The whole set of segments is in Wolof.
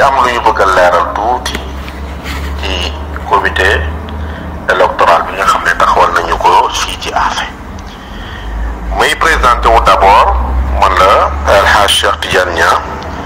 ci am lu ñu bëgg a leeral tuuti ci comité électoral bi nga xam ne taxawal nañu ko fii ci Affé muy présenté wu d'abord man la El Hadj Cheikh Tidiane Niang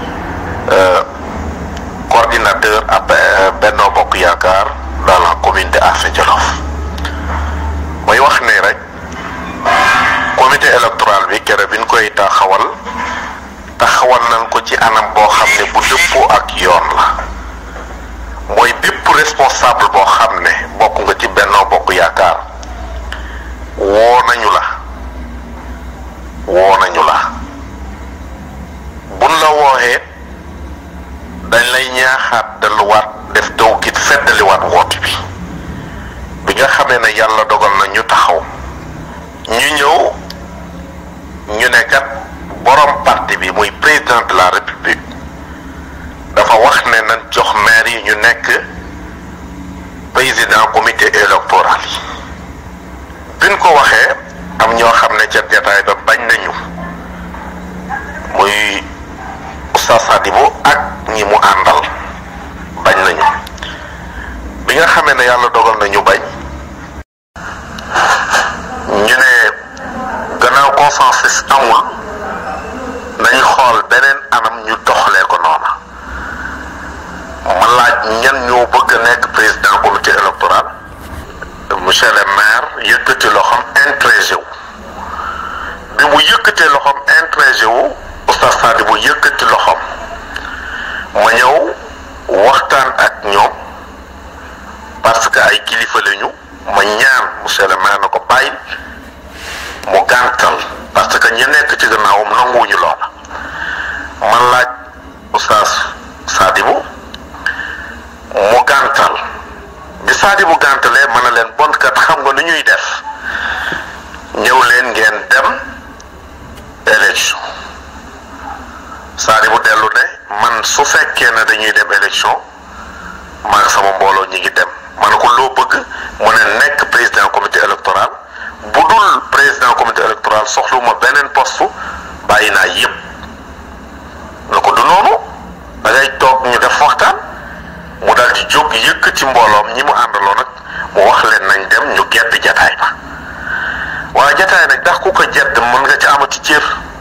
coordinateur ab Benno Bokk Yaakaar dans la commune de Affé Jolof mooy wax ne rek comité électoral bi kere bi ñu koy taxawal taxawal nañ ko ci anam boo xam ne bu dëppoo ak yoon la mooy bépp responsable boo xam ne bokk nga ci Benno Bokk Yaakaar woo nañu la woo nañu la buñ la wooxee dañ lay ñaaxaat delluwaat def tawkit feddaliwaat woote bi bi nga xamee ne yàlla dogal na ñu taxaw ñu ñëw ñu ne kat borom parti bi muy président de la république dafa wax ne nañ jox maire yi ñu nekk président comité électoral yi biñ ko waxee am ñoo xam ne ca jataay ba bañ nañu muy Oustaz Sadibou ak ñi mu àndal bañ nañu bi nga xamee ne yàlla dogal na ñu bañ ñu ne gannaaw consensus amul nañ xool beneen anam ñu doxalee ko noona ma laaj ñan ñoo bëgg a nekk président comité électoral monsieur le maire yëkkati loxoom intrégé wu bi mu yëkkatee loxoom intrégé wu oustaz Sadibou yëkkati loxoom ma ñëw waxtaan ak ñoom parce que ay kilifa lañu ma ñaan monsieur le maire na ko bàyyi mu gàntal parce que ñi nekk ci gannaawam nanguwuñu loola ma laaj oustaz Sadibou mu gàntal bi Sadibou gàntalee mën na leen bon kat xam nga nu ñuy def ñëw leen ngeen dem élection Sadibou dellu ne man su fekkee ne dañuy dem élection maag sama mbooloo ñi ngi dem ma ne ko loo bëgg mu ne nekk président comité électoral bu dul président comité électoral soxluma beneen poste bàyyi naa yépp na ko du noonu da ngay toog ñu def waxtaan mu daal di jóg yëkk ci mbooloom ñi mu àndaloo nag mu wax leen nañ dem ñu gedd jataay ba waaye jataay nag ndax ku ko jedd mën nga ci amati cër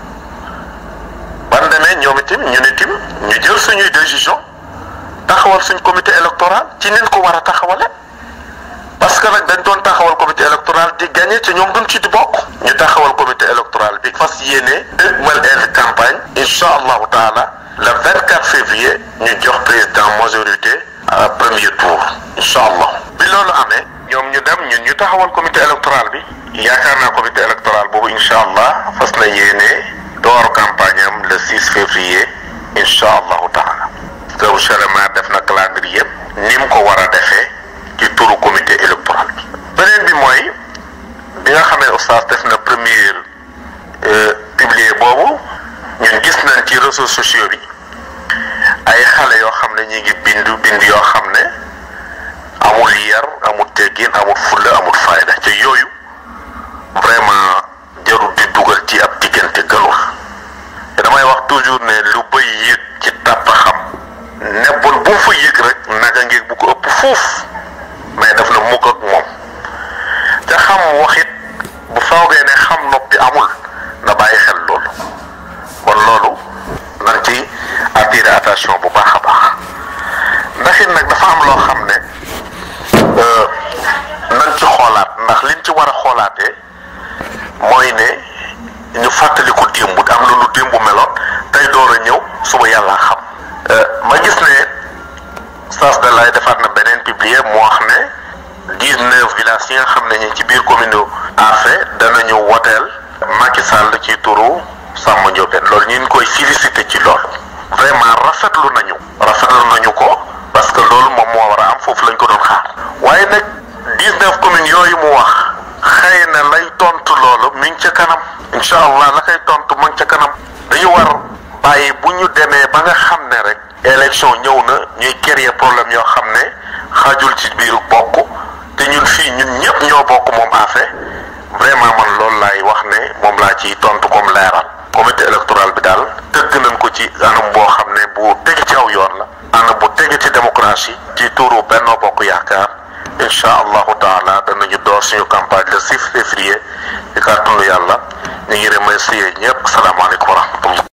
ban demee ñoom itam ñu ne tim ñu jël suñuy décision taxawal suñ comité électoral ci nin ko war a taxawale parce que nag dañ doon taxawal comité électoral di gagné te ñoom duñ ci di bokk ñu taxawal comité électoral bi fas yéene dëgmal une campagne incha allahu taala le 24 février ñu jox président majorité à premier tour incha allah bi loolu amee ñoom ñu dem ñun ñu taxawal comité électoral bi yaakaar naa comité électoral boobu incha allah fas na yéene door campagne am le 6 février incha allahu taala que monsieur le maire def na calendrier yëpp ni mu ko war a defee ci turu comité électoral bi beneen bi mooy bi nga xamee oustaz def na première publier boobu ñun gis nañ ci réseaux sociaux bi ay xale yoo xam ne ñi ngi bindu bind yoo xam ne amul yar amul teggin amul fulla amul fayda te yooyu vraiment jarul di dugal ci ab diggante gënul te damay wax toujours ne lu bëy yëg ci tàpp xam nebbul bu mu fa yëg rek naka ngeeg bu ko ëpp fuuf mais daf na mukk ak moom te xam waxit bu foogee ne xam noppi amul na bàyyi xel loolu kon loolu nañ ci attirer attention bu baax a baax ndax it nag dafa am loo xam ne nañ ci xoolaat ndax liñ ci war a xoolaatee mooy ne ñu fàttaliku démb am na lu démb meloon tey door a ñëw suba yàlla xam ma gis ne sas de lay defaat na beneen publier mu wax ne dix-neuf villages yi nga xam ne ñi ci biir commune Affé danañu woteel Macky Sall ci turu Samba Ndiobène loolu ñu ngi koy félicité ci loolu vraiment rafetlu nañu rafetlu nañu ko parce que loolu moom moo war a am foofu lañ ko doon xaar waaye nag dix-neuf communes yooyu mu wax xëy na lay tontu loolu mi ngi ca kanam incha allah la koy tontu mu ngi ca kanam dañu war bàyyi bu ñu demee ba nga xam ne rek élection ñëw na ñuy créer problème yoo xam ne xajul ci biir bokk te ñun fii ñun ñëpp ñoo bokk moom Affé vraiment man loolu laay wax ne moom laa ciy tontu comme leeral comité électoral bi daal tëgg nañ ko ci anam boo xam ne bu teg ci aw yoon la ànd bu tege ci démocratie ci tuuru Benno Bokk Yaakaar incha allahu taala danañu door suñu campagne le 6 février di kàttanu yàlla ñu ngi remercier ñëpp salaamaaleykum wa rahmatulah